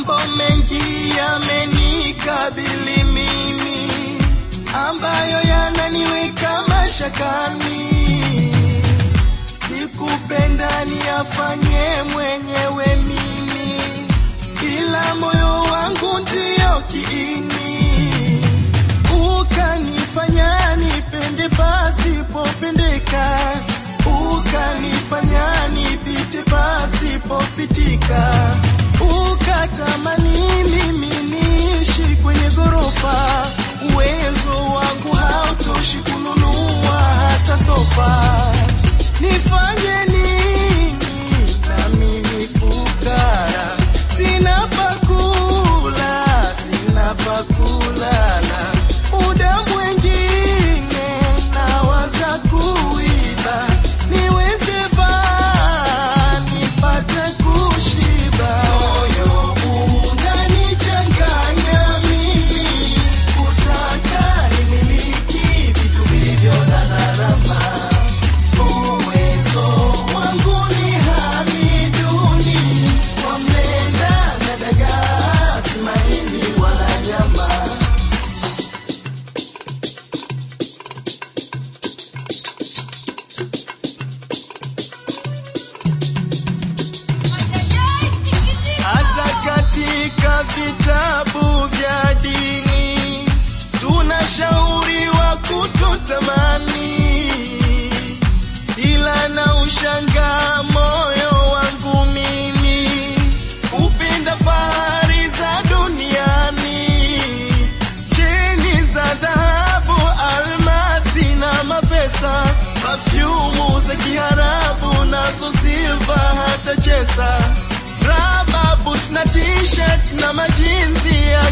Mambo mengi yamenikabili mimi, ambayo yananiweka mashakani. Sikupenda niyafanye mwenyewe mimi, ila moyo wangu ndiyo kiini, ukanifanya nipende pasipopendeka, ukanifanya nipite pasipopitika, ukatamani mimi niishi kwenye ghorofa, uwezo wangu hautoshi kununua hata sofa. Nifanye nini na mimi fukara, sina pakula, sina pakulala, muda mwengine nawaza kuiba, niweze baa nipate kushiba. Moyo unanichanganya mimi, kutaka nimiliki vitu vilivyo na gharama Uwezo wangu ni hali duni, kwa mlenda na dagaa, si maini wala nyama. Hata katika vitabu vya dini tunashauriwa kutotamani, ila na ushangaa moyo wangu mimi upenda fahari za duniani, cheni za dhahabu, almasi na mapesa, pafyumu za kiharabu nazo silva hata chesa raba boot na t-shirt na majinsi ya